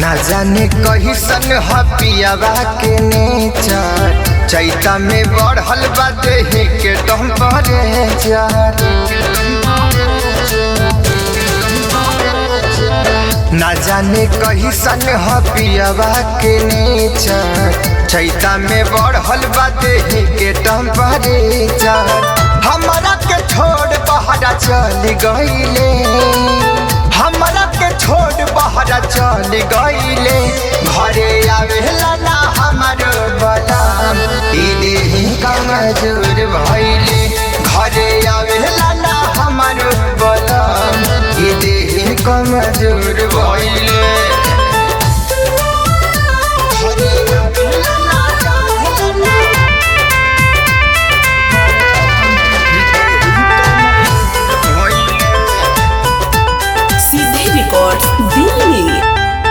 ना जाने कहिसन ह पियावा के नेचर चैता में बढ़ल बा देहे के टेम्परेचर ना जाने कहिसन ह पियावा के नेचर चैता में बढ़ल बा देहे के टेम्परेचर हमरा के छोड़ बहरा चल गईले हमरा के छोड़ बहरा चल गईले घरे आवेला ना हमर बलम ई देही कमजोर भइले घरे आवेला ना हमर बलम ई देही कमजोर भइले घरे आवेला ना हमर सीधे रिकॉर्ड दिल्ली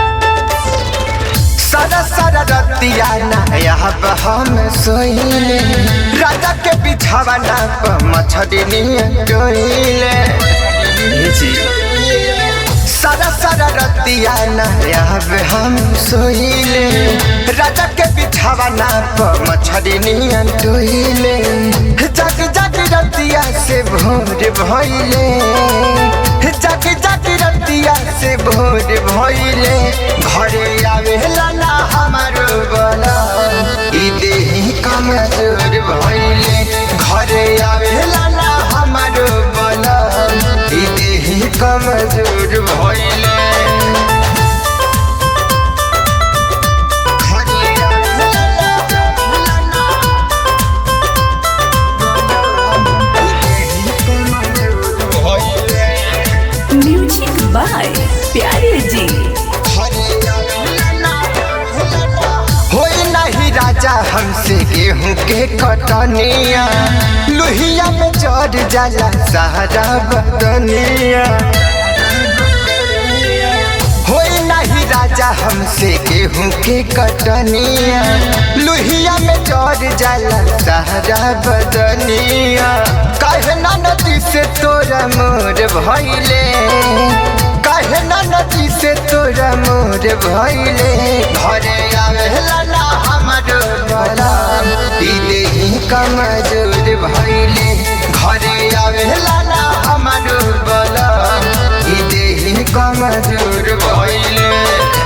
सारा सारा रतिया नया हम सोइले राजा के बिछावा ना प मछरी डोइले सारा सारा रतिया नया हम सोइले राजा के बिछावा ना प मछरी डोइले जग जग रतिया से भोर भइले जग जग रतिया से भोर भइले घरे आवेला ना हमार बला ई देही कमजोर भइले घरे आवेला ना हमार बला ई देही कमजोर भइले घरे आवेला ना ई देही कमजोर भइले म्यूजिक बाय प्यारे जी होई नहीं राजा हमसे गेहूं के कटनिया लोहिया में चढ़ जाला सहारा बदनिया होई नहीं राजा हमसे गेहूं के कटनिया लोहिया में चढ़ जाला सहारा बदनिया काहे ना नदी से तोरा मोर भइले काहे ना नदी से तोरा मोर भइले घरे आवेला ना हमर बला ई देही कमजोर भइले घरे आवेला ना हमर बला ई देही कमजोर भइले